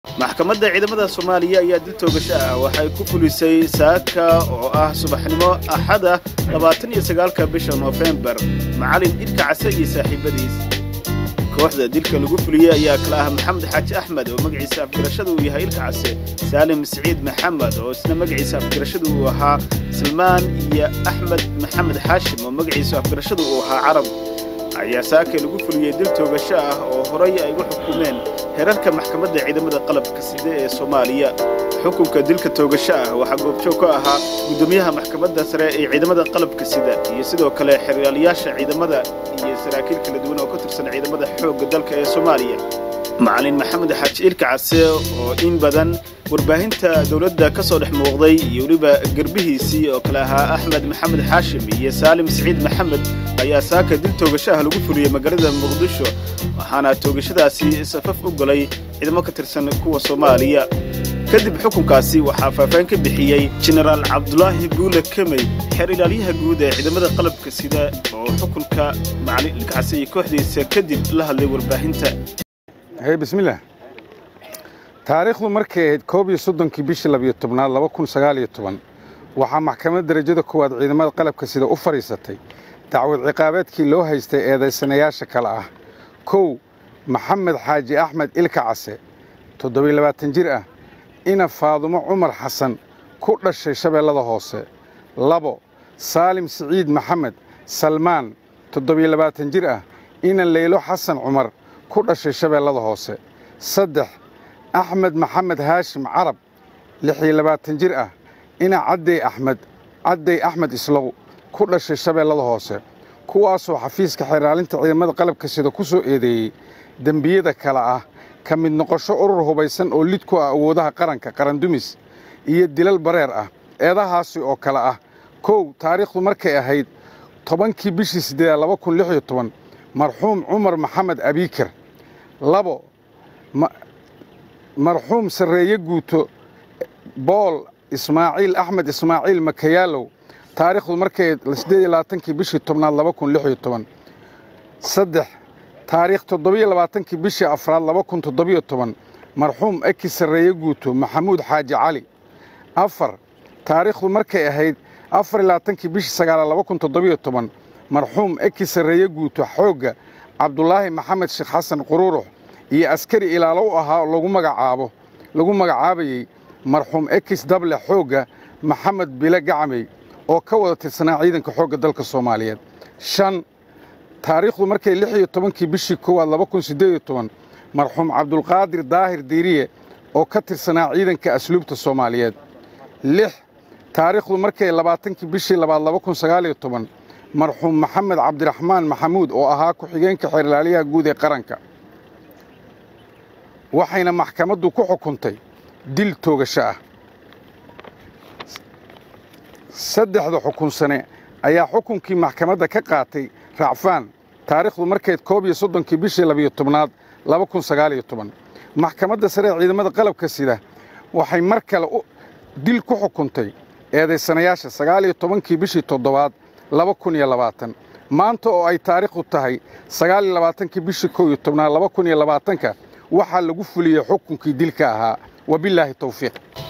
maxkamadda ciidamada soomaaliya ayaa dil toogasho ah waxay ku fulisay saaka oo ah subaxnimo axada labaatan iyo sagaalka bisha noofembar macalin ilka case iyo saaxiibadiis kooxda dilka lagu fuliyey ayaa kala ah maxamed xaaji axmed oo magaciisa afgarashada uu yahay ilka case saalim siciid maxamed oo isna magaciisa afgarashada uu ahaa salmaan iyo axmed maxamed xaashim oo magaciisa afgarashada uu ahaa carab ayaa saaka lagu fuliyey dil toogasho ah oo horay ay u xukumeen herarka maxkamadda ciidamada qalabka side ee soomaaliya xukunka dilka toogasho ah waxaa goobjoog ka ahaa guddoomiyaha maxkamadda sare ee ciidamada qalabka sida iyo sidoo kale xeryaalayaasha ciidamada iyo saraakiil kala duwan oo ka tirsan ciidamada xoogga dalka ee soomaaliya macalin maxamed xaaji ilka case oo in badan warbaahinta dowladda ka soo dhex muuqday iyo weliba gerbihiisii oo kale ahaa axmed maxamed xaashim iyo saalim siciid maxamed ayaa saaka dil toogasho ah lagu fuliyey magaalada muqdisho waxaana toogashadaasi safaf u galay ciidamo ka tirsan kuwa soomaaliya kadib xukunkaasi waxaa faahfaahin ka bixiyey jenaraal cabdulaahi buule kemey xeer ilaalyaha guud ee ciidamada qalabka sida oo xukunka macalin ilka case iyo kooxdiisa kadib la hadlay warbaahinta hey bismillaah taariikhdu markay ahayd koob iyo soddonkii bishii labiyo tobnaad laba kun sagaal iyo toban waxaa maxkamadda darajada koowaad ciidamada qalabka sida u fadhiisatay dacwad ciqaabeedkii loo haystay eedaysanayaasha kale ah kow maxamed xaaji axmed ilka case toddobiyo labaatan jir ah ina faadumo cumar xasan ku dhashay shabeellada hoose labo saalim siciid maxamed salmaan toddobiyo labaatan jir ah ina leylo xasan cumar ku dhashay shabeellada hoose saddex axmed maxamed haashim carab lixiyo labaatan jir ah ina caddey axmed caddey axmed islow ku dhashay shabeellada hoose kuwaasoo xafiiska xeraalinta ciidamada qalabka sida ku soo eedeeyey dembiyada kale ah ka mid noqosho urur hubaysan oo lid ku ah awoodaha qaranka qarandumis iyo dilal bareer ah eedahaasi oo kale ah kow taariikhdu markay ahayd tobankii bishii siddeedaad laba kun lix iyo toban marxuum cumar maxamed abiikar labo marxuum sarreeye guuto bool ismaaciil axmed ismaaciil makayaalow taariikhdu markay siddeed iyo labaatankii bishii tobnaad laba kun lix iyo toban saddex taariikh toddobiyo labaatankii bishii afraad laba kun toddobiyo toban marxuum eki sarreeye guuto maxamuud xaaji cali afar taariikhdu markay ahayd afar iyo labaatankii bishii sagaalaad laba kun toddobiyo toban marxuum eki sarreeye guuto xoogga cabdulaahi maxamed sheekh xasan quruurux iyo askari ilaalo u ahaa lagu magacaabo lagu magacaabayey marxuum ekis dable xoogga maxamed bile gacmey oo ka wada tirsanaa ciidanka xoogga dalka soomaaliyeed shan taariikhdu markay lix iyo tobankii bishii koowaad laba kun siddeed iyo toban marxuum cabdulqaadir daahir diiriye oo ka tirsanaa ciidanka asluubta soomaaliyeed lix taariikhdu markay labaatankii bishii labaad laba kun sagaal iyo toban marxuum maxamed cabdiraxmaan maxamuud oo ahaa ku-xigeenka xeerlaaliyaha guud ee qaranka waxayna maxkamaddu ku xukuntay dil toogasho ah saddexda xukunsane ayaa xukunkii maxkamadda ka qaatay raacfaan taariikhdu markayd koob iyo soddonkii bishii labiyo tobnaad laba kun sagaal iyo toban maxkamadda sare ee ciidamada qalabka sida waxay mar kale dil ku xukuntay eedaysanayaasha sagaal iyo tobankii bishii toddobaad laba kun iyo labaatan maanta oo ay taariikhdu tahay sagaal iyo labaatankii bishii kow iyo tobnaad laba kun iyo labaatanka waxaa lagu fuliyey xukunkii dilka ahaa wabillaahi tawfiiq